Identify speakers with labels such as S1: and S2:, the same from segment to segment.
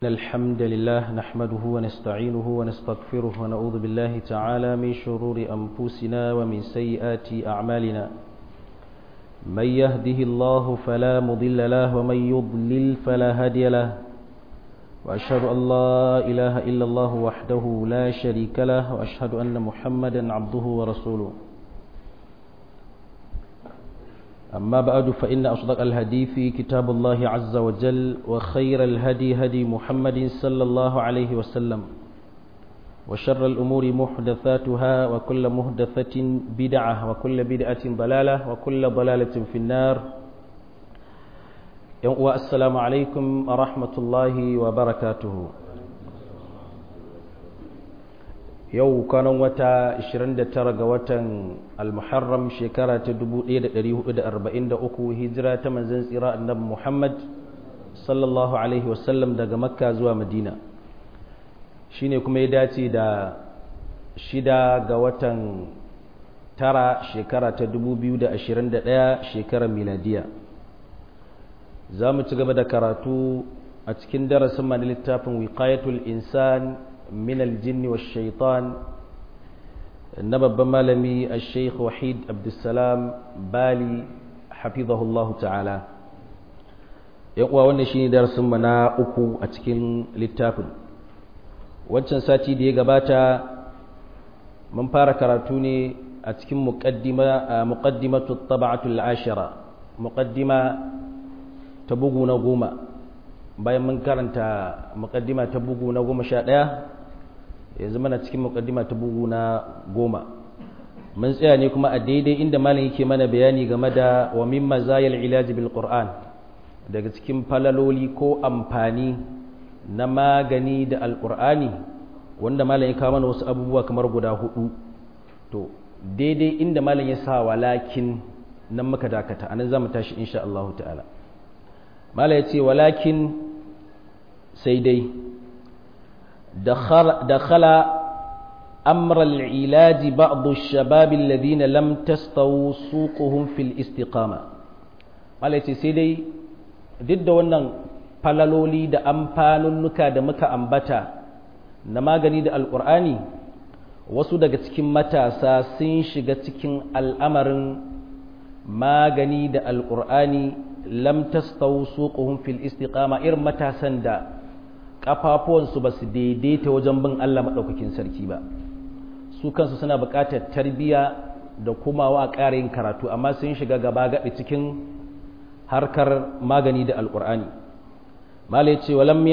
S1: إن الحمد لله نحمده ونستعينه ونستغفره ونعوذ بالله تعالى من شرور أنفسنا ومن سيئات أعمالنا من يهده الله فلا مضل له ومن يضلل فلا هادي له وأشهد أن لا إله إلا الله وحده لا شريك له وأشهد أن محمدا عبده ورسوله أما بعد فإن أصدق الحديث كتاب الله عز وجل وخير الهدي هدي محمد صلى الله عليه وسلم وشر الأمور محدثاتها وكل محدثة بدعة وكل بدعة ضلالة وكل ضلالة في النار والسلام عليكم ورحمة الله وبركاته yau kwanan wata 29 ga watan al-muharram shekara ta 1443 hijira ta manzon tsira annabi Muhammad sallallahu alaihi wasallam daga makka zuwa madina shine kuma ya dace da shida ga watan tara shekara ta 2021 shekarar miladiya za mu ci gaba da karatu a cikin darasin mana littafin wiqayatul insan من الجن والشيطان نبب مالمي الشيخ وحيد عبد السلام بالي حفظه الله تعالى يقوى wannan shine darasin mu na uku a cikin littafin wancan sati da ya gabata mun fara karatu ne a cikin muqaddima muqaddimatu at-tab'atu al-ashira muqaddima ta bugu na goma bayan mun karanta muqaddima ta bugu na goma sha ɗaya yanzu mana cikin mukaddima ta bugu na goma mun tsaya ne kuma a daidai inda malam yake mana bayani game da wa min mazayil ilaji bil qur'an daga cikin falaloli ko amfani na magani da alqur'ani wanda malam ya kawo mana wasu abubuwa kamar guda hudu to daidai inda malam ya sa walakin nan muka dakata anan zamu tashi insha Allah ta'ala malam ya ce walakin sai dai دخل, دخل أمر العلاج بعض الشباب الذين لم تستووا سوقهم في الاستقامة malaiti sai dai duk da wannan falaloli da amfanunnuka da muka ambata na magani da alkur'ani wasu daga cikin matasa sun shiga cikin al'amarin magani da alkur'ani lam tastawu suquhum fil istiqama irin matasan da kafafuwansu ba su daidaita wajen bin Allah maɗaukakin sarki ba su kansu suna buƙatar tarbiyya da kumawa a ƙara yin karatu amma sun shiga gaba gaɗi cikin harkar magani da alƙur'ani malai ce walam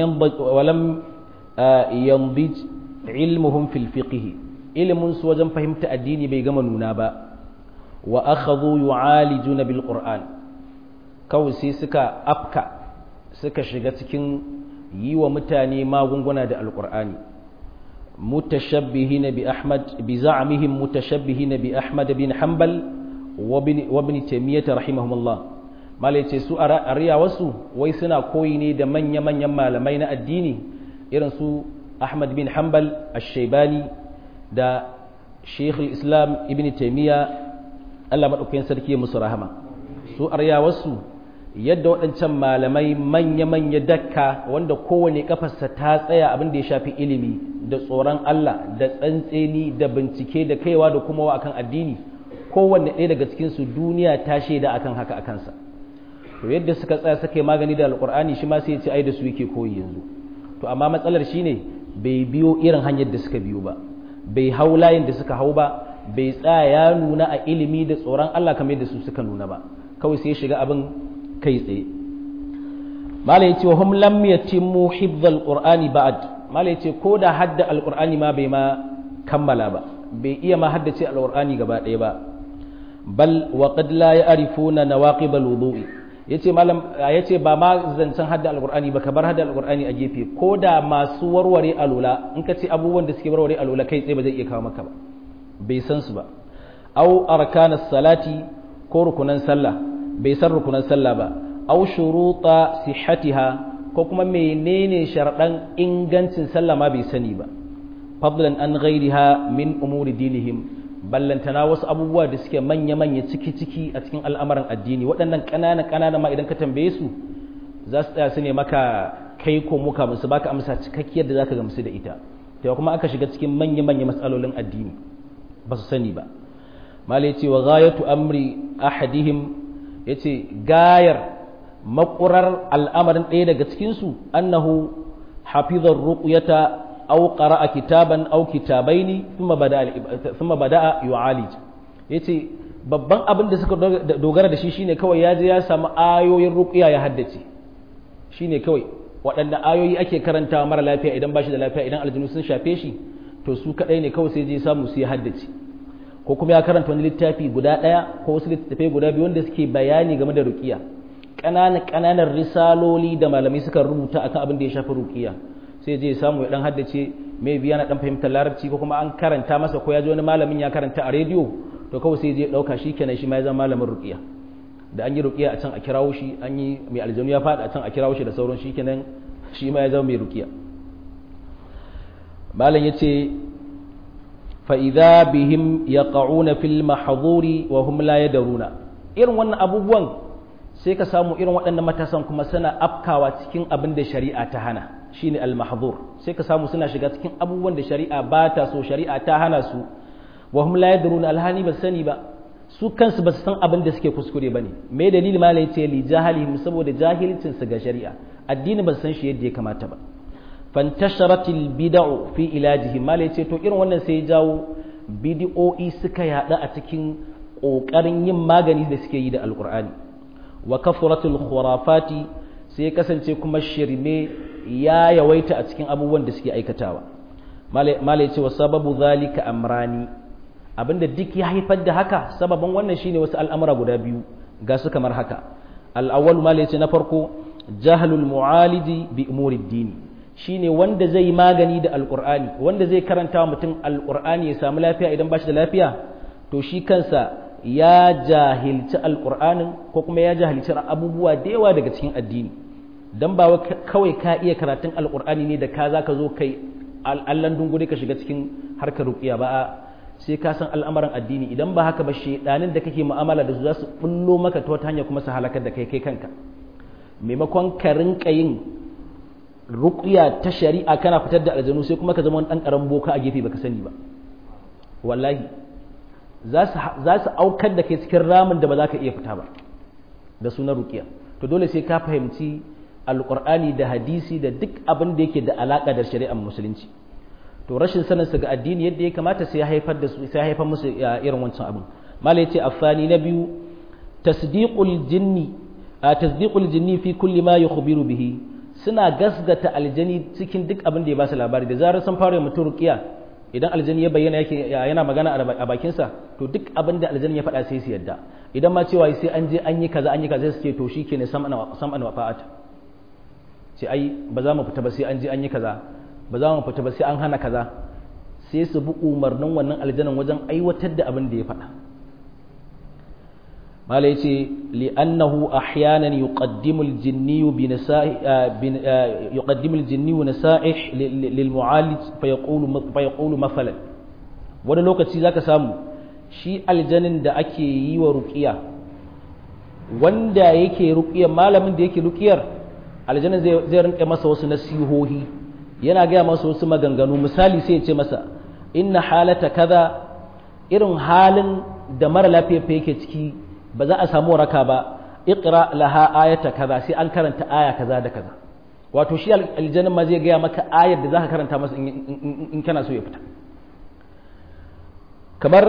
S1: yambij ilmuhum fil fiqh ilimin su wajen fahimta addini bai gama nuna ba wa akhadhu yu'alijuna bil qur'an kawai sai suka afka suka shiga cikin yi wa mutane magunguna da alƙur'ani mutashabbihina bi ahmad bi za'mihim mutashabbihina bi ahmad bin hanbal wa ibn taymiyyah rahimahumullah malai ce su a riya wasu wai suna koyi ne da manya manyan malamai na addini irin su ahmad bin hanbal ash-shaybani da shaykh islam ibn taymiyyah Allah madaukakin sarki musu rahama su a riya wasu yadda waɗancan malamai manya-manya dakka wanda kowane kafarsa ta tsaya abin da ya shafi ilimi da tsoron Allah da tsantseni da bincike da kaiwa da kuma wa akan addini kowanne ɗaya daga cikinsu duniya ta shaida akan haka a kansa to yadda suka tsaya suka yi magani da alƙur'ani shi ma sai ya ce ai da su yake koyi yanzu to amma matsalar shine bai biyo irin hanyar da suka biyo ba bai hau layin da suka hau ba bai tsaya ya nuna a ilimi da tsoron Allah kamar yadda su suka nuna ba kawai sai ya shiga abin kai tsaye malai ce wa hum lam yatimmu hifdhal qur'ani ba'd malai ce ko da hadda alqur'ani ma bai ma kammala ba bai iya ma haddace alqur'ani gaba ɗaya ba bal wa qad la ya'rifuna nawaqib alwudu'i yace malam yace ba ma zancen hadda alqur'ani ba kabar hadda alqur'ani a gefe ko da masu warware alula in ka ce abubuwan da suke warware alula kai tsaye ba zai iya kawo maka ba bai san su ba au arkanas salati ko rukunan sallah bai san rukunan sallah ba aw shuruta sihhatiha ko kuma menene sharadan ingancin sallah ma bai sani ba fadlan an ghairiha min umuri dinihim ballantana wasu abubuwa da suke manya manya ciki ciki a cikin al'amuran addini waɗannan ƙanana ƙanana ma idan ka tambaye su za su tsaya su ne maka kai ko muka musu baka amsa cikakkiyar da zaka gamsu da ita to kuma aka shiga cikin manya manya matsalolin addini ba su sani ba malai ce wa ghayatu amri ahadihim yace gayar makurar al'amarin ɗaya daga cikin su annahu hafizar ruqyata aw qara'a kitaban aw kitabaini thumma bada'a thumma bada'a yu'alij yace babban abin da suka dogara da shi shine kawai ya je ya samu ayoyin ruqya ya haddace shine kawai waɗanda ayoyi ake karantawa mara lafiya idan ba shi da lafiya idan aljinu sun shafe shi to su kaɗai ne kawai sai je samu su ya haddace ko kuma ya karanta wani littafi guda ɗaya ko wasu littattafai guda biyu wanda suke bayani game da ruqiya ƙananan ƙananan risaloli da malamai suka rubuta akan abin da ya shafi ruqiya sai je samu ya dan haddace mai biya na dan fahimtar larabci ko kuma an karanta masa ko ya ji wani malamin ya karanta a rediyo to kawai sai je dauka shi kenan shi ma ya zama malamin ruqiya da an yi ruqiya a can a kirawo shi an yi mai aljanu ya faɗi a can a kirawo shi da sauran shi kenan shi ma ya zama mai ruqiya malam yace fa idza bihim yaqauna fil mahdhuri wa hum la yadruna irin wannan abubuwan sai ka samu irin waɗannan matasan kuma suna afkawa cikin abin da shari'a ta hana shine al-mahdhur sai ka samu suna shiga cikin abubuwan da shari'a ba ta so shari'a ta hana su wa hum la yadruna alhani ba sani ba su kansu ba su san abin da suke kuskure bane me dalili malai yace li jahalihim saboda jahilcin su ga shari'a addini ba su san shi yadda ya kamata ba fantasharatil bid'u fi ilajihim malai yace to irin wannan sai ya jawo bid'o'i suka yada a cikin kokarin yin magani da suke yi da alqur'ani wa kafratul khurafati sai ya kasance kuma shirme ya yawaita a cikin abubuwan da suke aikatawa mala ya ce wa sababu zalika amrani abinda duk ya haifar da haka sababin wannan shine wasu al'amura guda biyu ga su kamar haka al'awwal mala ya ce na farko jahalul mu'aliji bi umurid dini shine wanda zai magani da alqur'ani wanda zai karanta mutum alqur'ani ya samu lafiya idan ba shi da lafiya to shi kansa ya jahilci alqur'anin ko kuma ya jahilci abubuwa da yawa daga cikin addini dan ba kawai ka iya karatun alkur'ani ne da ka za ka zo kai allan dungure ka shiga cikin harkar ruqiya ba sai ka san al'amuran addini idan ba haka ba shedanin da kake mu'amala da su za su bullo maka ta wata hanya kuma su halakar da kai kai kanka maimakon ka rinka yin ruqiya ta shari'a kana fitar da aljanu sai kuma ka zama wani dan karan boka a gefe baka sani ba wallahi za su aukar da kai cikin ramin da ba za ka iya fita ba da sunan ruqiya to dole sai ka fahimci alƙur'ani da hadisi da duk abin da yake da alaƙa da shari'ar musulunci to rashin sanin su ga addini yadda ya kamata sai ya haifar da su sai ya haifar musu irin wancan abin malai yace afani na biyu tasdiqul jinni tasdiqul jinni fi kulli ma yukhbiru bihi suna gasgata aljani cikin duk abin da ya ba su labari da zarar sun fara mutum ruqiya idan aljani ya bayyana yake yana magana a bakinsa to duk abin da aljani ya faɗa sai su yadda idan ma cewa sai an je an yi kaza an yi kaza sai su ce to shikenan sam'an wa fa'ata ce ai ba za mu fita ba sai an je an yi kaza ba za mu fita ba sai an hana kaza sai su bi umarnin wannan aljanan wajen aiwatar da abin da ya faɗa mala yace li'annahu ahyanan yuqaddimu al-jinni bi nasa'i yuqaddimu al-jinni nasa'ih lil mu'alij fa yaqulu fa yaqulu masalan wani lokaci zaka samu shi aljanin da ake yi wa ruqiya wanda yake ruqiyar malamin da yake ruqiyar aljanna zai rinka masa wasu nasihohi yana gaya masa wasu maganganu misali sai ya ce masa inna halata kaza irin halin da mara lafiya fa yake ciki ba za a samu raka ba iqra laha ayata kaza sai an karanta aya kaza da kaza wato shi aljanna ma zai gaya maka ayar da zaka karanta masa in kana so ya fita kamar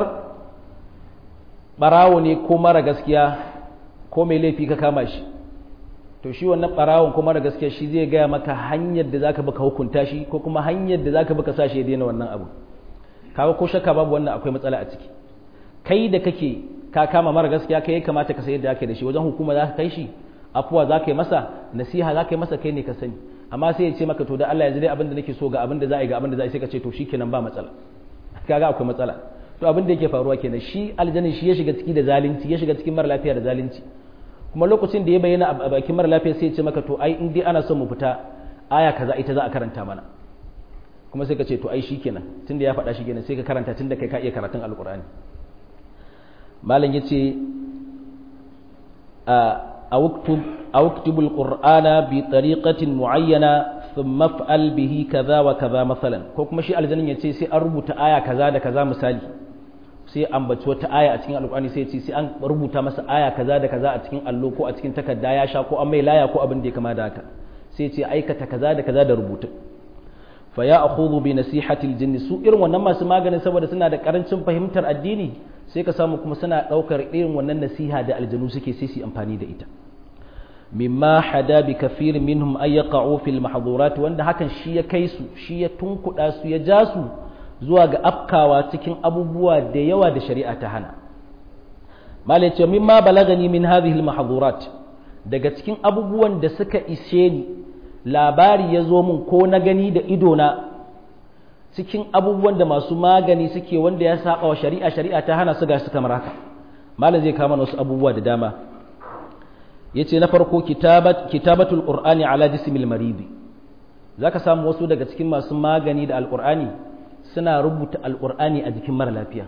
S1: barawo ne ko mara gaskiya ko mai laifi ka kama shi to shi wannan barawon kuma da gaskiya shi zai gaya maka hanyar da zaka baka hukunta shi ko kuma hanyar da zaka baka sa shi ya daina wannan abu kaga ko shakka babu wannan akwai matsala a ciki kai da kake ka kama mara gaskiya kai ya kamata ka sayar da ake da shi wajen hukuma za ka kai shi afuwa za ka yi masa nasiha za ka yi masa kai ne ka sani amma sai ya ce maka to da Allah yanzu dai abin da nake so ga abin da za a yi ga abin da za a yi sai ka ce to shikenan ba matsala kaga akwai matsala to abin da yake faruwa kenan shi aljanin shi ya shiga ciki da zalunci ya shiga cikin mara lafiya da zalunci kuma lokacin da ya bayyana a bakin mara lafiya sai ya ce maka to ai in dai ana son mu fita aya kaza ita za a karanta mana kuma sai ka ce to ai shikenan tunda ya faɗa shikenan sai ka karanta tunda kai ka iya karatun alkur'ani malam yace a أو اكتب أو اكتب القرآن بطريقة معينة ثم افعل به كذا وكذا مثلا ko kuma shi aljannin ya ce sai an rubuta aya kaza da kaza misali sai an baci wata aya a cikin alƙur'ani sai ce sai an rubuta masa aya kaza da kaza a cikin allo ko a cikin takarda ya sha ko an mai laya ko abin da ya kama da haka sai ce aikata kaza da kaza da rubutu fa ya akhudhu bi nasihati aljinn su irin wannan masu maganin saboda suna da karancin fahimtar addini sai ka samu kuma suna daukar irin wannan nasiha da aljanu suke sai su amfani da ita mimma hada bi kafir minhum ay yaqa'u fil mahdhurat wanda hakan shi ya kai su shi ya tunkuda su ya ja su zuwa ga afkawa cikin abubuwa da yawa da shari'a ta hana malai ce mimma balagani min hadhihi al mahdhurat daga cikin abubuwan da suka ishe ni labari ya zo min ko na gani da idona cikin abubuwan da masu magani suke wanda ya saba wa shari'a shari'a ta hana su ga su kamar haka malam zai kama wasu abubuwa da dama yace na farko kitabat kitabatul qur'ani ala jismil maridi zaka samu wasu daga cikin masu magani da alqur'ani suna rubuta alqur'ani a jikin mara lafiya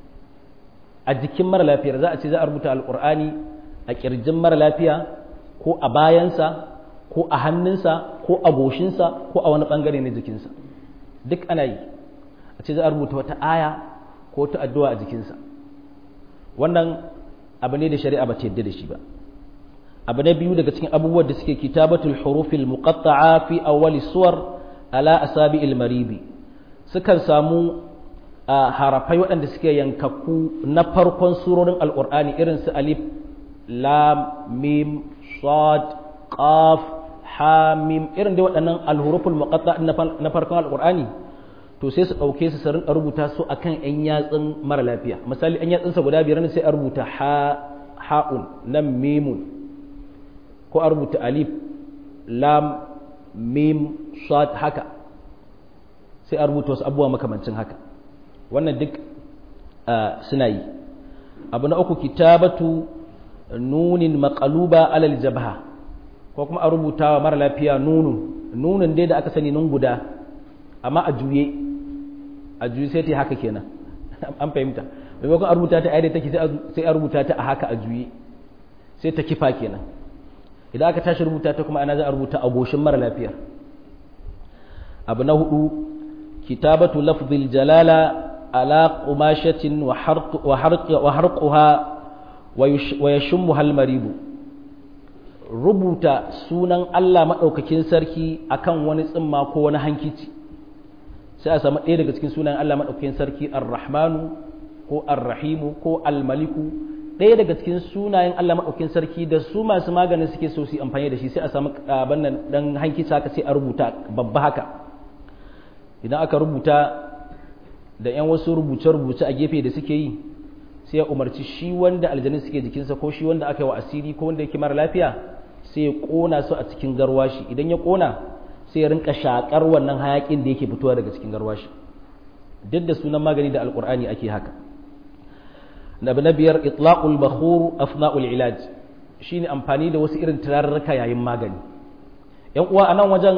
S1: a jikin mara lafiyar za a ce za a rubuta alqur'ani a kirjin mara lafiya ko a bayansa ko a hannunsa ko a goshinsa ko a wani bangare na jikinsa duk ana yi a ce za a rubuta wata aya ko ta addu'a a jikinsa wannan abu ne da shari'a ba ta yadda da shi ba abu na biyu daga cikin abubuwan da suke kitabatul hurufil muqatta'a fi awwali suwar ala asabi'il maridi sukan samu harafai waɗanda suke yankakku na farkon surorin alqur'ani irin su alif lam mim sad qaf ha mim irin dai waɗannan alhuruful muqatta'a na farkon alqur'ani to sai su ɗauke su su rinka rubuta su akan yan yatsun mara lafiya misali yan yatsunsa guda biyar ne sai a rubuta ha ha'un nan mimun ko a rubuta alif lam mim sad haka sai a rubuta wasu abubuwa makamancin haka wannan duk suna yi abu na uku kitabatu nunin maqaluba alal jabha ko kuma a rubuta wa mara lafiya nunun nunun dai da aka sani nun guda amma a juye a juye sai ta haka kenan an fahimta maimakon a rubuta ta ayyada take sai a rubuta ta a haka a juye sai ta kifa kenan idan aka tashi rubuta ta kuma ana za a rubuta a goshin mara lafiya abu na hudu kitabatu lafzil jalala ala qumashatin wa harquha wa yashummuha al-maridu rubuta sunan Allah madaukakin sarki akan wani tsimma ko wani hankici sai a samu ɗaya daga cikin sunan Allah madaukakin sarki ar-rahmanu ko ar-rahimu ko al-maliku ɗaya daga cikin sunayen Allah maɗaukin sarki da su masu maganin suke so su amfani da shi sai a samu abin nan dan hanki haka sai a rubuta babba haka idan aka rubuta da yan wasu rubuce-rubuce a gefe da suke yi sai ya umarci shi wanda aljanin suke jikinsa ko shi wanda aka yi wa asiri ko wanda yake mara lafiya sai ya ƙona su a cikin garwashi idan ya ƙona sai ya rinka shakar wannan hayakin da yake fitowa daga cikin garwashi duk da sunan magani da alƙur'ani ake haka abu na biyar itlaqul bakhur afna'ul ilaj shine amfani da wasu irin turarruka yayin magani yan uwa anan wajen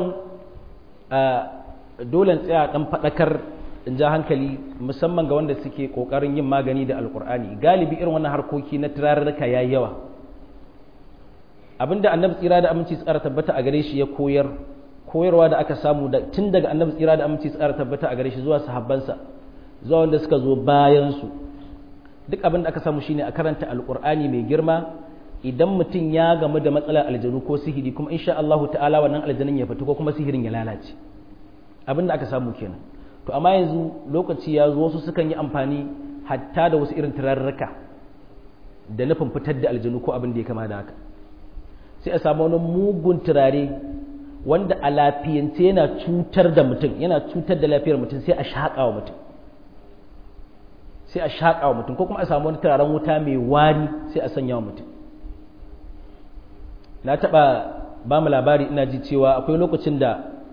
S1: dole tsaya dan fadakar in ja hankali musamman ga wanda suke kokarin yin magani da alkur'ani galibi irin wannan harkoki na turarruka yayi yawa abinda annabi tsira da aminci tsara tabbata a gare shi ya koyar koyarwa da aka samu da tun daga annabi tsira da aminci tsara tabbata a gare shi zuwa sahabbansa zuwa wanda suka zo bayan su duk abin da aka samu shine a karanta alkur'ani mai girma idan mutum ya gamu da matsalar aljanu ko sihiri kuma insha Allah ta'ala wannan aljanun ya fita ko kuma sihirin ya lalace abin da aka samu kenan to amma yanzu lokaci ya zo wasu sukan yi amfani hatta da wasu irin turarraka da nufin fitar da aljanu ko abin da ya kama da haka sai a samu wani mugun turare wanda a lafiyance yana cutar da mutum yana cutar da lafiyar mutum sai a shaƙa wa mutum sai a shaƙa wa mutum ko kuma a samu wani turaren wuta mai wari sai a sanya wa mutum na taɓa ba mu labari ina ji cewa akwai lokacin da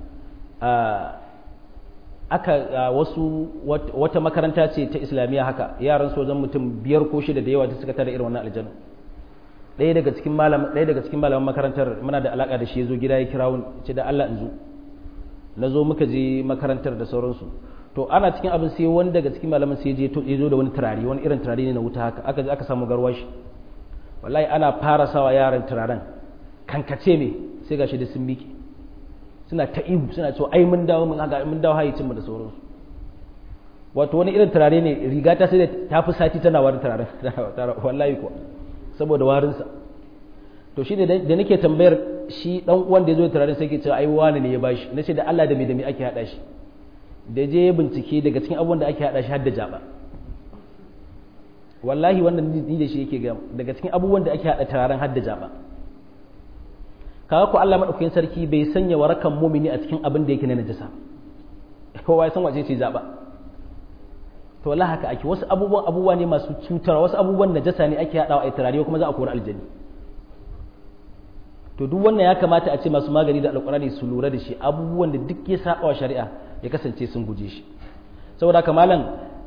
S1: aka wasu wata makaranta ce ta islamiyya haka yaran sojan mutum biyar ko shida da yawa da suka tara irin wannan aljanu ɗaya daga cikin malam ɗaya daga cikin malaman makarantar muna da alaka da shi ya zo gida ya kira ce da Allah in zo na zo muka je makarantar da sauransu to ana cikin abin sai wani daga cikin malaman sai je ya zo da wani turare wani irin turare ne na wuta haka aka je aka samu garwashi wallahi ana fara sawa yaran turaren kankace me sai gashi da sun miƙe suna ta ihu suna cewa ai mun dawo mun haka mun dawo hayyacin mu da sauransu wato wani irin turare ne riga ta sai da ta fi sati tana warin turaren wallahi kuwa saboda warinsa to shi da nake tambayar shi dan uwan da ya zo turaren sai ke cewa ai wani ne ya bashi na ce da Allah da me da me ake hada shi da je bincike daga cikin abubuwan da ake hada shi har da jaba wallahi wannan ni da shi yake ga daga cikin abubuwan da ake hada turaren har da jaba kaga ko Allah madaukakin sarki bai sanya warakan mumini a cikin abin da yake na najasa kowa ya san wace ce jaba to wallahi haka ake wasu abubuwan abubuwa ne masu cutarwa wasu abubuwan najasa ne ake hadawa a turare kuma za a kori aljani to duk wannan ya kamata a ce masu magani da alkurani su lura da shi abubuwan da duk ya saba wa shari'a ya kasance sun guje shi saboda haka malam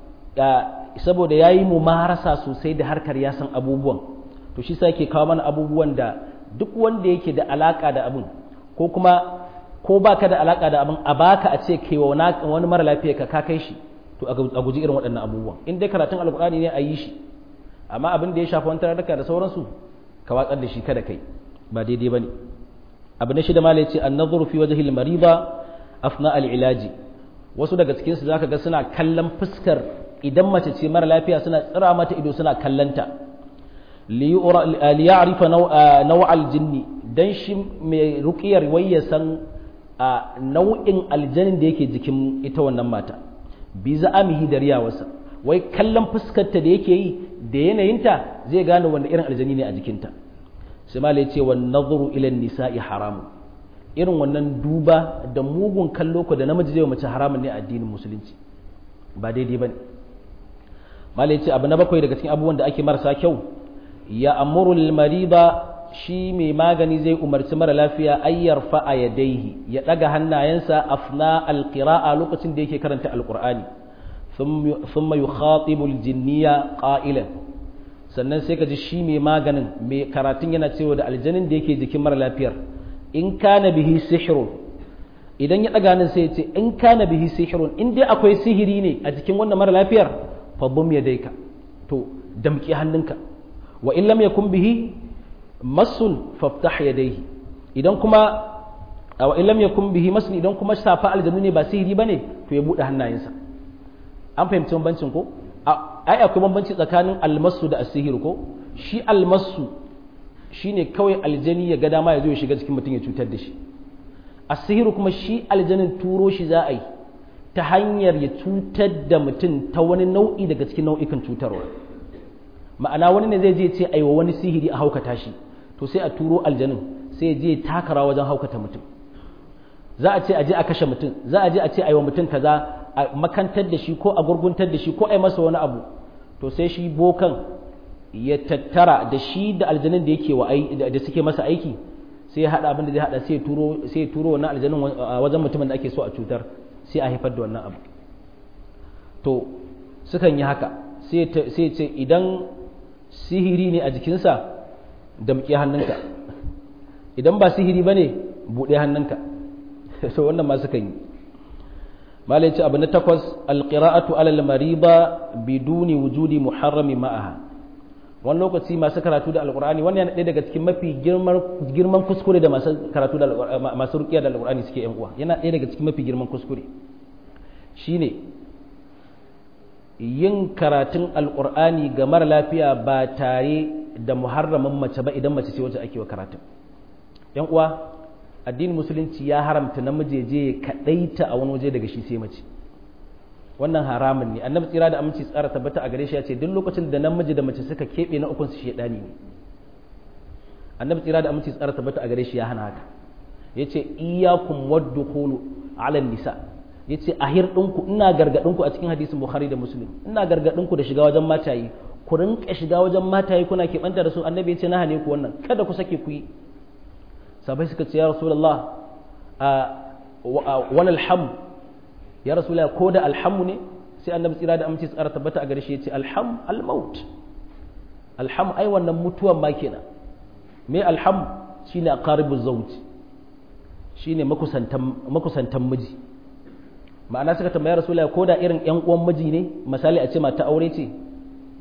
S1: saboda ya yi mumarasa sosai da harkar ya san abubuwan to shi sa yake kawo mana abubuwan da duk wanda yake da alaka da abin ko kuma ko baka da alaka da abin a baka a ce kai wani mara lafiya ka ka kai shi to a guji irin waɗannan abubuwan in dai karatun alkurani ne a yi shi amma abin da ya shafi wani tararraka da sauransu ka watsar da shi kada kai ba daidai ba ne abu na shida mala ce an nazuru fi waje mariba afna al'ilaji wasu daga cikinsu za ka ga suna kallon fuskar idan mace ce mara lafiya suna tsira mata ido suna kallanta liya'rifa naw'al jinni dan shi mai ruqiyar wai ya san nau'in aljanin da yake jikin ita wannan mata bi za'amihi da riyawarsa wai kallon fuskarta da yake yi da yanayinta zai gane wanda irin aljani ne a jikinta sai ma ce wa nazuru ila nisa'i haramun irin wannan duba da mugun kallo ko da namiji zai mace haramun ne a addinin musulunci ba daidai bane mala ce abu na bakwai daga cikin abubuwan da ake marasa kyau ya amuru lil mariba shi mai magani zai umarci mara lafiya ayyar fa'a yadaihi ya daga hannayensa afna alqira'a lokacin da yake karanta alqur'ani thumma yukhatibu aljinniya qa'ilan sannan sai ka ji shi mai maganin mai karatun yana cewa da aljanin da yake jikin mara lafiyar in kana bihi sihirun idan ya ɗaga nan sai ya ce in kana bihi sihirun in dai akwai sihiri ne a jikin wannan mara lafiyar fabum ya daika to damƙi hannunka wa in lam yakun bihi masun faftah yadayhi idan kuma wa in lam yakun bihi masun idan kuma safa aljanu ne ba sihiri bane to ya bude hannayensa an fahimci bambancin ko ai akwai bambanci tsakanin almasu da asihir ko shi almasu shine kawai aljani ya ga dama ya zo ya shiga cikin mutum ya cutar da shi asihiru kuma shi aljanin turo shi za a yi ta hanyar ya cutar da mutum ta wani nau'i daga cikin nau'ikan cutarwa ma'ana wani ne zai je ce aiwa wani sihiri a haukata shi to sai a turo aljanin sai je takara wajen haukata mutum za a ce a je a kashe mutum za a je a ce aiwa mutum kaza a makantar da shi ko a gurguntar da shi ko a yi masa wani abu to sai shi bokan ya tattara da shi da aljanin da yake wa da suke masa aiki sai ya haɗa abin da zai haɗa sai ya turo sai ya turo wannan aljanin wajen mutumin da ake so a cutar sai a haifar da wannan abu to sukan yi haka sai sai ce idan sihiri ne a jikinsa damƙe hannunka idan ba sihiri bane buɗe hannunka so wannan ma sukan yi malai ce abu na takwas alƙira'atu alal mariba biduni wujudi muharrami ma'aha wani lokaci masu karatu da alƙur'ani wannan yana ɗaya daga cikin mafi girman kuskure da masu karatu da masu rukiya da alƙur'ani suke yan uwa yana ɗaya daga cikin mafi girman kuskure shine yin karatun alƙur'ani ga mara lafiya ba tare da muharramin mace ba idan mace ce wacce ake wa karatun yan uwa addinin musulunci ya haramta namiji je ya kadaita a wani waje daga shi sai mace wannan haramun ne annabi tsira da aminci tsara tabbata a gare shi ya ce duk lokacin da namiji da mace suka keɓe na ukun su shedani ne annabi tsira da aminci tsara tabbata a gare shi ya hana haka yace iyyakum waddukhulu ala nisa yace ahir dinku ina gargadin ku a cikin hadisin bukhari da muslim ina gargadin ku da shiga wajen matayi ku rinka shiga wajen matayi kuna keɓanta da su annabi yace na hane ku wannan kada ku sake ku yi sabai suka ce ya rasulullah wani alham ya rasulullah ko da alhamu ne sai annabi tsira da amince tsara tabbata a gare shi ya ce alham almaut alham ai wannan mutuwan ma kenan me alham shine aqaribu zawj shine makusantan makusantan miji ma'ana suka tambaya rasulullah ko da irin yan uwan miji ne misali a ce mata aure ce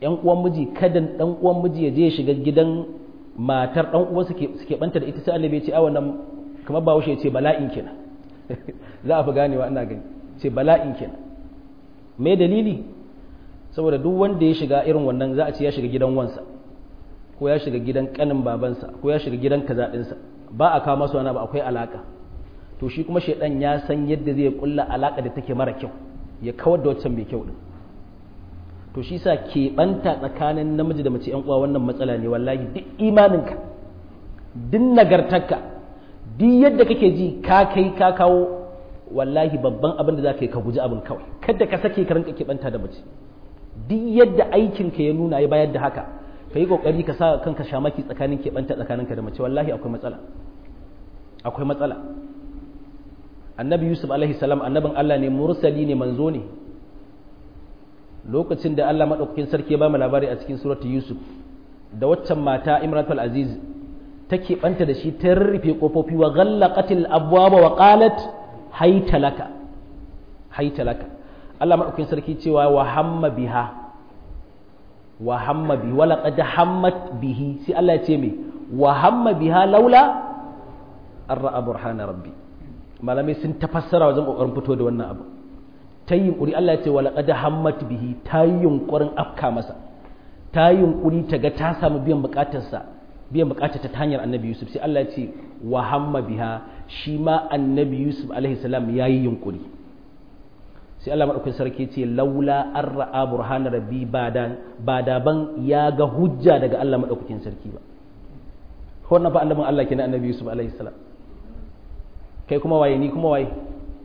S1: yan uwan miji kada dan uwan miji ya je shiga gidan matar dan uwan suke suke banta da ita sai annabi ya ce a wannan kamar bawo ya ce bala'in kenan za a fi ganewa ina gani ce bala'in kenan me dalili saboda duk wanda ya shiga irin wannan za a ce ya shiga gidan wansa ko ya shiga gidan kanin babansa ko ya shiga gidan kaza ɗinsa ba a kawo masa wani ba akwai alaka to shi kuma shaidan ya san yadda zai kulla alaka da take mara kyau ya kawar da waccan mai kyau din to shi sa keɓanta tsakanin namiji da mace yan uwa wannan matsala ne wallahi duk imaninka duk nagartarka duk yadda kake ji ka kai ka kawo wallahi babban abin da za ka yi ka guji abin kawai kada ka sake ka rinka keɓanta da mace duk yadda aikinka ya nuna ya bayar da haka ka yi ƙoƙari ka sa kanka shamaki tsakanin keɓanta tsakaninka da mace wallahi akwai matsala akwai matsala annabi yusuf alaihi salam annabin allah ne mursali ne manzo ne lokacin da allah maɗaukakin sarki ya ba mu labari a cikin suratu yusuf da waccan mata imratul aziz ta keɓanta da shi ta rarrufe ƙofofi wa ghallaqatil abwaba wa qalat hayta laka hayta laka allah maɗaukakin sarki cewa wa hamma biha wa hamma bihi wala qad hammat bihi sai Allah ya ce me wa hamma biha laula an ra'a burhana rabbi malamai sun tafassara wajen kokarin fito da wannan abu ta yi yunkuri Allah ya ce wala qad hammat bihi ta yi yunkurin afka masa ta yi yunkuri ta ga ta samu biyan bukatarsa biyan bukatar ta hanyar annabi Yusuf sai Allah ya ce wa hamma biha shi ma annabi Yusuf alaihi salam yayi yunkuri sai Allah maɗaukakin sarki ce laula an ra'a burhana rabbi ba da ban ya ga hujja daga Allah maɗaukakin sarki ba wannan fa annabin Allah kenan annabi Yusuf alaihi salam kai kuma waye ni kuma waye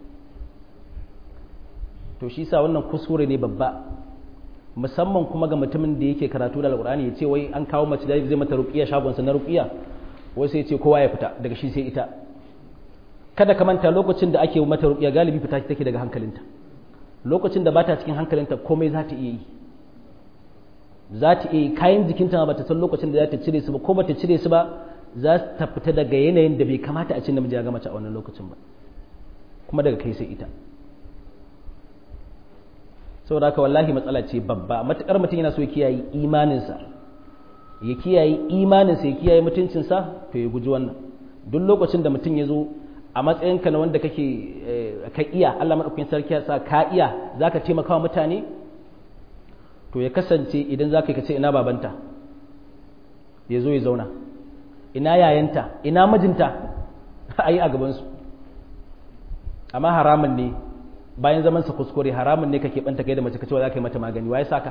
S1: to shi sa wannan kuskure ne babba musamman kuma ga mutumin da yake karatu da alqur'ani ya ce wai an kawo mace da zai mata ruqiya shagon sa na ruqiya wai sai ya ce kowa ya fita daga shi sai ita kada ka manta lokacin da ake mata ruqiya galibi fita take daga hankalinta lokacin da bata cikin hankalinta komai za ta iya yi za ta iya yi kayan jikinta ba ta san lokacin da za ta cire su ba ko ba ta cire su ba za ta fita daga yanayin da bai kamata a ce namiji ya ga mace a wannan lokacin ba kuma daga kai sai ita saboda haka wallahi matsala ce babba matukar mutum yana so ya kiyaye imaninsa ya kiyaye imaninsa ya kiyaye mutuncinsa to ya guji wannan duk lokacin da mutum ya zo a matsayinka na wanda kake ka iya Allah madaukakin sarki ya sa ka iya zaka taimaka wa mutane to ya kasance idan zaka kace ina babanta ya zo ya zauna ina yayanta ina mijinta ayi a gaban su amma haramun ne bayan zaman sa kuskure haramun ne kake banta kai da mace kace wa zaka yi mata magani waye saka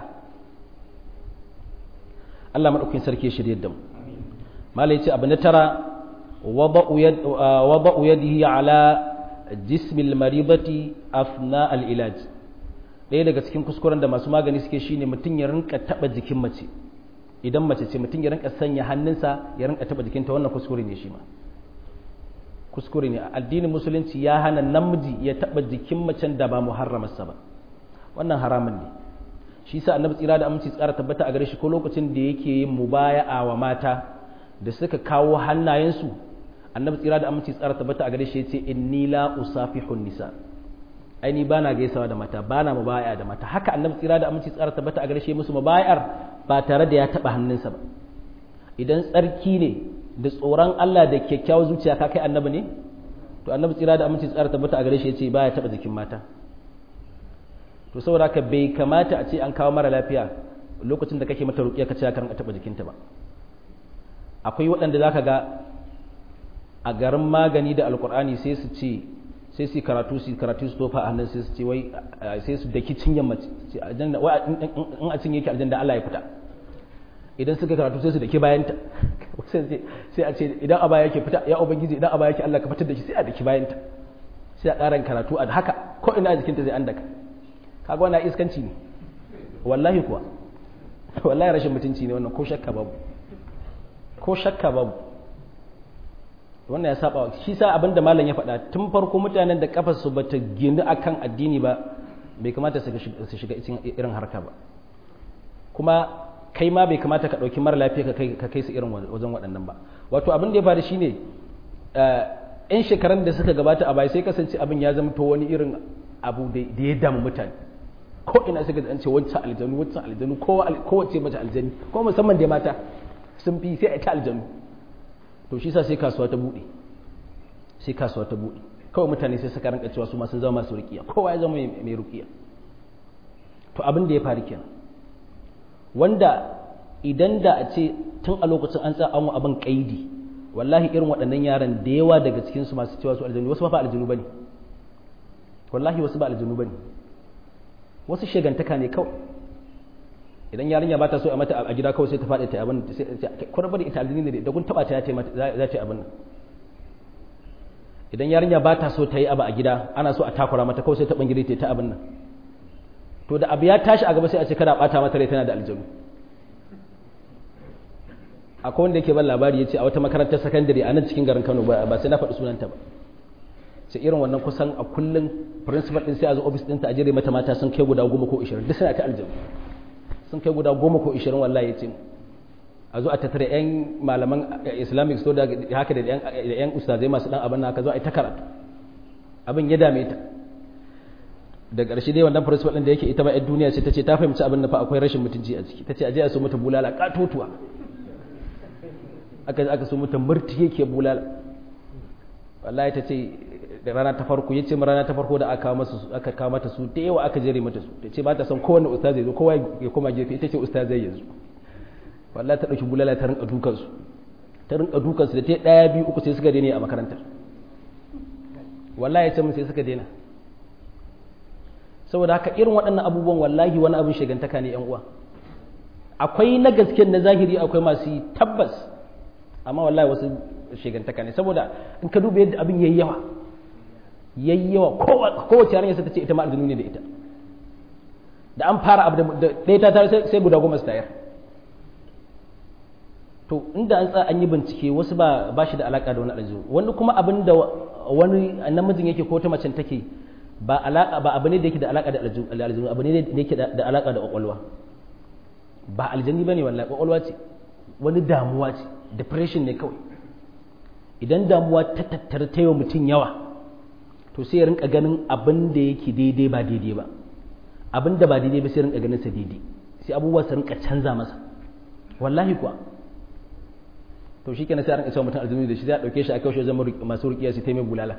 S1: Allah madaukakin sarki ya shirye da mu malai ce abu na tara وضع, يد وضع يده على جسم المريضة أثناء العلاج ɗaya daga cikin kuskuren da masu magani suke shine mutum ya rinka taba jikin mace idan mace ce mutum ya rinka sanya hannunsa ya rinka taba jikinta wannan kuskure ne shi ma kuskure ne addinin musulunci ya hana namiji ya taba jikin macen da ba muharramarsa ba wannan haramun ne shi sa annabi tsira da aminci tsara tabbata a gare shi ko lokacin da yake yin mubaya'a wa mata da suka kawo hannayensu annabi tsira da aminci tsara tabbata a gare shi yace inni la usafihun nisa ai ni bana gaisawa da mata bana mubaya da mata haka annabi tsira da aminci tsara tabbata a gare shi musu mubayar ba tare da ya taba hannunsa ba idan tsarki ne da tsoron Allah da kyakkyawar zuciya ka kai annabi ne to annabi tsira da aminci tsara tabbata a gare shi yace baya taba jikin mata to saboda haka bai kamata a ce an kawo mara lafiya lokacin da kake mata ruqiya ka ce ka rinka taba jikinta ba akwai waɗanda zaka ga a garin magani da alkur'ani sai su ce sai su karatu su karatu su tofa a hannun sai su ce wai sai su daki cinyan mace in a cinye ki aljanna Allah ya fita idan suka karatu sai su daki bayanta sai a ce idan a baya yake fita ya ubangiji idan a baya yake Allah ka fitar da shi sai a daki bayanta sai a ƙaran karatu a haka ko ina a jikinta zai an daka kaga wannan iskanci ne wallahi kuwa wallahi rashin mutunci ne wannan ko shakka babu ko shakka babu wannan ya saba shi sa abin da malam ya faɗa tun farko mutanen da kafar su bata gini akan addini ba bai kamata su shiga cikin irin harka ba kuma kai ma bai kamata ka ɗauki mara lafiya ka kai su irin wajen waɗannan ba wato abin da ya faru shine yan shekarun da suka gabata a baya sai kasance abin ya zama to wani irin abu da ya damu mutane ko ina suka an ce wancan aljanu wancan aljanu kowace mace aljani ko musamman da mata sun fi sai a ta aljanu to shi sa sai kasuwa ta buɗe sai kasuwa ta buɗe kawai mutane sai suka rinka cewa su ma sun zama masu rukiya kowa ya zama mai rukiya to abin da ya faru kenan wanda idan da a ce tun a lokacin an tsaya an abin kaidi wallahi irin waɗannan yaran da yawa daga cikin su masu cewa su aljanu wasu ba aljanu bane wallahi wasu ba aljanu bane wasu shegantaka ne kawai idan yarinya ba ta so a mata a gida kawai sai ta faɗi ta abin kwarar bari ita aljini ne da kun taɓa ta za ta abin idan yarinya ba ta so ta yi abu a gida ana so a takura mata kawai sai ta bangire ta ta abin nan to da abu ya tashi a gaba sai a ce kada bata mata rai tana da aljanu akwai wanda yake ban labari ya ce a wata makarantar sakandare a nan cikin garin kano ba sai na faɗi sunanta ba sai irin wannan kusan a kullum principal din sai a zo office ɗinta a jere mata mata sun kai guda goma ko ishirin duk suna ta aljanu sun kai guda goma ko ishirin wallahi ya ce a zo a tattara yan malaman islamic so da haka da yan ustazai masu dan abin haka zo a yi ta karatu abin ya dame ta da ƙarshe dai wannan principal din da yake ita ba yan duniya ce ta ce ta fahimci abin da fa akwai rashin mutunci a ciki ta ce a je a so mata bulala katotuwa aka aka so mata murti yake bulala wallahi ta ce da rana ta farko yace mu rana ta farko da aka masa aka kawo mata su da yawa aka jere mata su ta ce ba ta son kowanne ustaz zai zo kowa ya koma gefe ita ce ustaz zai yanzu wallahi ta dauki bulala ta rinka dukan su ta rinka dukan su da ta daya biyu uku sai suka daina a makarantar wallahi ya ce mun sai suka daina saboda haka irin waɗannan abubuwan wallahi wani abin shigantaka ne yan uwa akwai na gaske na zahiri akwai masu tabbas amma wallahi wasu shigantaka ne saboda in ka duba yadda abin yayi yawa yayi yawa kowace yarinya sai ta ce ita ma aljinu ne da ita da an fara abu da ɗaya ta tare sai guda goma su tayar to inda an tsaya an yi bincike wasu ba ba shi da alaka da wani aljinu wani kuma abin da wani namijin yake ko ta macen take ba alaka ba abu ne da yake da alaka da aljinu abu ne da yake da alaka da kwakwalwa ba aljani bane wallahi kwakwalwa ce wani damuwa ce depression ne kawai idan damuwa ta tattara ta yi wa mutum yawa to sai ya rinka ganin abin da yake daidai ba daidai ba abin da ba daidai ba sai rinka ganin sa daidai sai abubuwa su rinka canza masa wallahi kuwa to shi kenan sai a rinka cewa mutum aljanu da shi zai dauke shi a kaushe zama masu rukiya su taimai bulala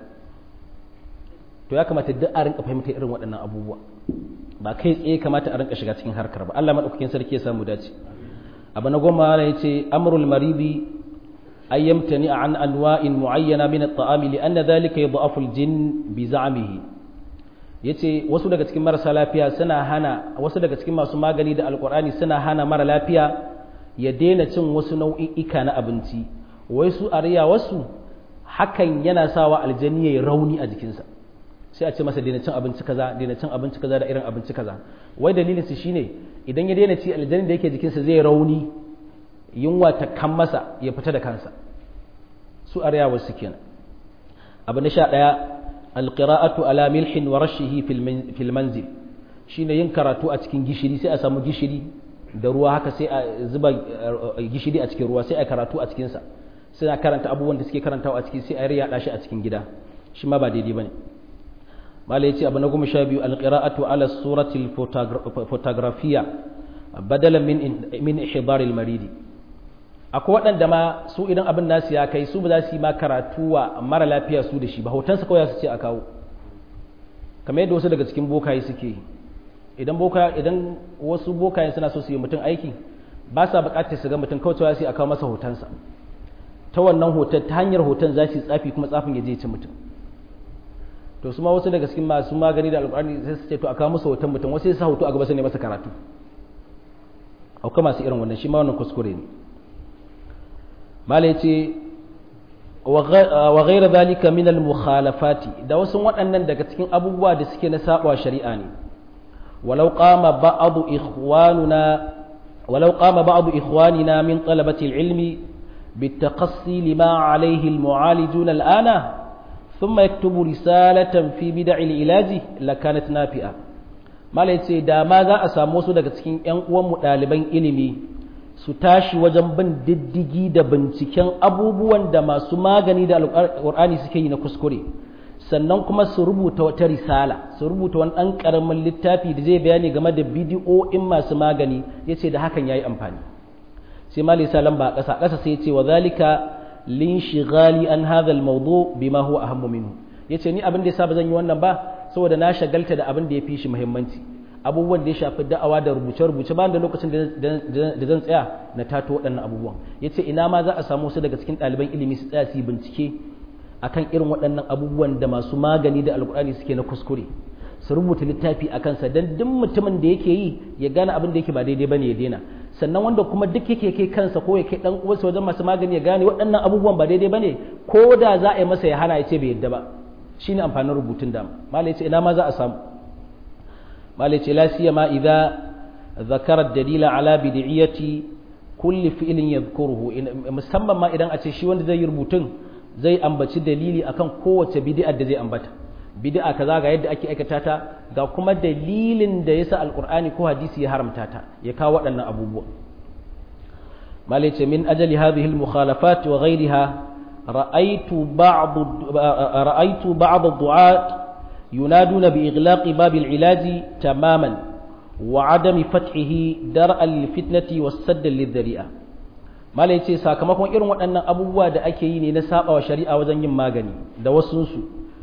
S1: to ya kamata duk a rinka fahimta irin waɗannan abubuwa ba kai tsaye kamata a rinka shiga cikin harkar ba Allah madaukakin sarki ya samu dace abu na goma ya ce amrul maribi أن يمتنع عن أنواع معينة من الطعام لأن ذلك يضعف الجن بزعمه yace wasu daga cikin marasa lafiya suna hana wasu daga cikin masu magani da alkur'ani suna hana mara lafiya ya daina cin wasu nau'i'ika na abinci wai su ariya wasu hakan yana sawa aljani yayi rauni a jikinsa sai a ce masa daina cin abinci kaza daina cin abinci kaza da irin abinci kaza wai dalilin su shine idan ya daina ci aljani da yake jikinsa zai rauni yunwa ta kan masa ya fita da kansa su a rayawar su kenan abu na sha ɗaya alƙira'atu ala milhin wa rashihi fil manzil shine yin karatu a cikin gishiri sai a samu gishiri da ruwa haka sai a zuba gishiri a cikin ruwa sai a karatu a cikinsa sai a karanta abubuwan da suke karantawa a ciki sai a riya shi a cikin gida shi ma ba daidai bane malai yace abu na goma sha biyu alƙira'atu ala suratil fotografiya badalan min min ihbaril maridi akwai waɗanda ma su idan abin nasu ya kai su ba za su yi ma karatu wa mara lafiya su da shi ba hotonsa kawai su ce a kawo kamar yadda wasu daga cikin bokaye suke idan boka idan wasu bokayen suna so su yi mutum aiki ba sa buƙatar su ga mutum kawai cewa sai a kawo masa hotonsa ta wannan hoton ta hanyar hoton za su yi tsafi kuma tsafin ya je ci mutum to su ma wasu daga cikin masu magani da alƙur'ani sai su ce to a kawo masa hoton mutum wasu sai su sa hoto a gaba sai ne masa karatu akwai masu irin wannan shi ma wannan kuskure ne malai ce wa ghaira zalika min al-mukhalafati da wasu waɗannan daga cikin abubuwa da suke na saba shari'a ne walau qama ba'd ikhwanuna walau qama ba'd ikhwanina min talabati al-ilmi بالتقصي لما عليه المعالجون الآن ثم يكتب رسالة في بدع العلاج لكانت نافئة ما ليتي دا ماذا أسامو سو daga cikin ƴan uwan mu ɗaliban ilimi su tashi wajen bin diddigi da binciken abubuwan da masu magani da alƙur'ani suke yi na kuskure sannan kuma su rubuta wata risala su rubuta wani ɗan ƙaramin littafi da zai bayani game da bidiyo'in masu magani ya ce da hakan ya yi amfani sai mali salam ba a ƙasa ƙasa sai ya ce wa zalika lin shigali an hadha al-mawdu bima huwa ahammu minhu yace ni abin da yasa ba zan yi wannan ba saboda na shagalta da abin da ya fi shi muhimmanci abubuwan da ya shafi da'awa da rubuce-rubuce ba da lokacin da zan tsaya na tato waɗannan abubuwan ya ce ina ma za a samu su daga cikin ɗaliban ilimi su tsaya su bincike akan irin waɗannan abubuwan da masu magani da alkur'ani suke na kuskure su rubuta littafi a kansa don duk mutumin da yake yi ya gane abin da yake ba daidai bane ya daina sannan wanda kuma duk yake kai kansa ko ya kai dan uwarsa wajen masu magani ya gane waɗannan abubuwan ba daidai bane ko da za a yi masa ya hana ya ce bai yadda ba shine amfanin rubutun da malai ce ina ma za a samu malai ce la siyama idza zakara dalila ala bid'iyati kulli fi'lin yadhkuruhu musamman ma idan a ce shi wanda zai yi rubutun zai ambaci dalili akan kowace bid'a da zai ambata bid'a kaza ga yadda ake aikata ta ga kuma dalilin da yasa alqur'ani ko hadisi ya haramta ta ya kawo waɗannan abubuwa malai ce min ajali hadhihi al-mukhalafat wa ghayriha ra'aytu ba'd ra'aytu ba'd ad-du'at ينادون بإغلاق باب العلاج تماما وعدم فتحه درءا للفتنة والسد للذريعة ما ليتي sakamakon irin waɗannan abubuwa da ake yi ne na saba wa shari'a wajen yin magani da wasunsu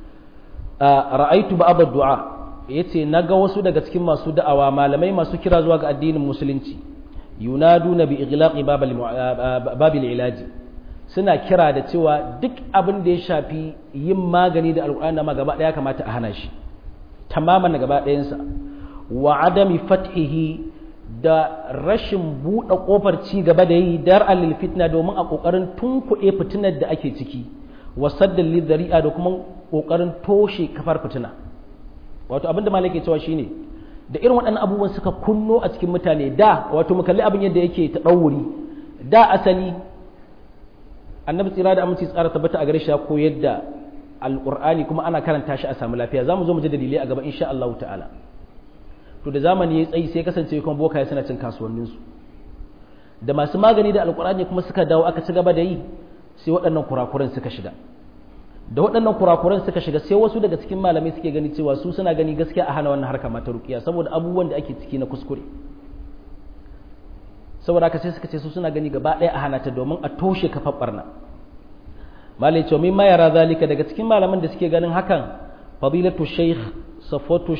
S1: ra'aitu ba'd ad-du'a yace naga wasu daga cikin masu da'awa malamai masu kira zuwa ga addinin musulunci yunaduna bi ighlaqi babil ilaji suna kira da cewa duk abin da ya shafi yin magani da alƙur'ani ma gaba ɗaya kamata a hana shi tamaman gaba ɗayansa wa adami fathihi da rashin buɗe ƙofar ci gaba da yi dar alil fitna domin a ƙoƙarin tunkuɗe fitinar da ake ciki wa saddan lidari'a da kuma ƙoƙarin toshe kafar fitina wato abin da malaka cewa shine da irin waɗannan abubuwan suka kunno a cikin mutane da wato mu kalli abin yadda yake ta ɗauri da asali annabi tsira da aminci tsara tabbata a gare shi ya koyar da alqur'ani kuma ana karanta shi a samu lafiya zamu zo mu ji dalilai a gaba insha Allah ta'ala to da zamani ya tsayi sai kasance kuma bokaye suna cin kasuwannin su da masu magani da alqur'ani kuma suka dawo aka ci gaba da yi sai waɗannan kurakuran suka shiga da waɗannan kurakuran suka shiga sai wasu daga cikin malamai suke gani cewa su suna gani gaskiya a hana wannan harka mata ruqiya saboda abubuwan da ake ciki na kuskure saboda haka sai suka ce su suna gani gaba ɗaya a hana ta domin a toshe kafar barna malai ce min yara zalika daga cikin malaman da suke ganin hakan fadilatu shaykh safatu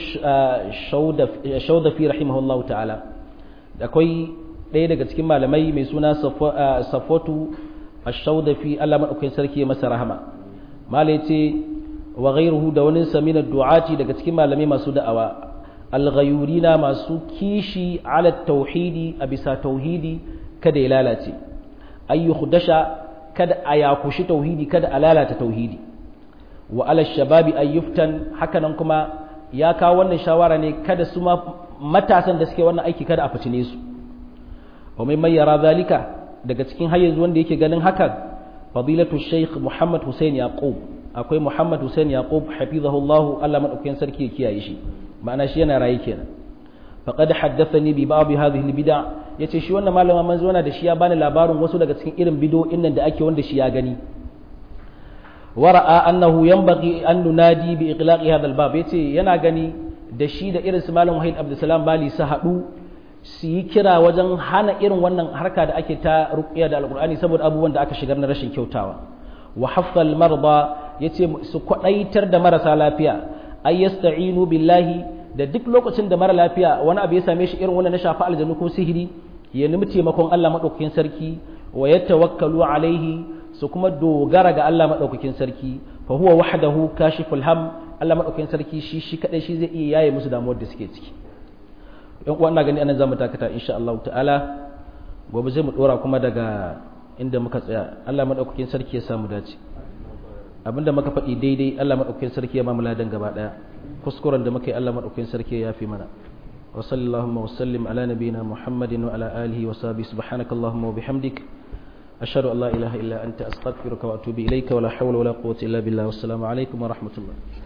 S1: shaudafi rahimahullahu ta'ala akwai ɗaya daga cikin malamai mai suna safatu shaudafi Allah madaukakin sarki ya masa rahama malai ce wa ghairuhu da wani samina du'ati daga cikin malamai masu da'awa alghayurina masu kishi ala tauhidi a bisa tauhidi kada ya lalace ayyuhu dasha kada a yakushi tauhidi kada a lalata tauhidi wa ala shababi ayyuftan hakanan kuma ya kawo wannan shawara ne kada su matasan da suke wannan aiki kada a fitine su wa mai mayyara zalika daga cikin har yanzu wanda yake ganin hakan fadilatu shaykh muhammad hussein yaqub akwai muhammad hussein yaqub hafizahullahu Allah madaukakin sarki ya kiyaye shi ma'ana shi yana raye kenan faqad haddathani bi ba'd hadhihi albid'a yace shi wannan malama manzo yana da shi ya bani labarin wasu daga cikin irin bid'o'in nan da ake wanda shi ya gani wara'a annahu yanbaghi an nunadi bi iqlaqi hadha albab yace yana gani da shi da irin su malam wahid abdulsalam bali su hadu su yi kira wajen hana irin wannan harka da ake ta ruqiya da alqur'ani saboda abubuwan da aka shigar na rashin kyautawa wa haffal marda yace su kwadaitar da marasa lafiya ay yasta'inu billahi da duk lokacin da mara lafiya wani abu ya same shi irin wannan na shafa aljanu ko sihiri ya nemi taimakon Allah madaukakin sarki wa yatawakkalu alaihi su kuma dogara ga Allah madaukakin sarki fa huwa wahdahu kashiful ham Allah madaukakin sarki shi shi kadai shi zai iya yaye musu damuwar da suke ciki yan uwa ina gani anan zamu takata insha Allah ta'ala gobe zai mu dora kuma daga inda muka tsaya Allah madaukakin sarki ya samu dace abinda muka faɗi daidai Allah maɗaukakin sarki ya ba mu ladan gaba ɗaya kuskuren da muka yi Allah maɗaukakin sarki ya fi mana wa sallallahu wa sallim ala nabiyina muhammadin wa ala alihi wa sahbihi subhanakallahumma wa bihamdik ashhadu an la ilaha illa anta astaghfiruka wa atubu ilayka wa la hawla wa la quwwata illa billah wassalamu alaikum wa rahmatullah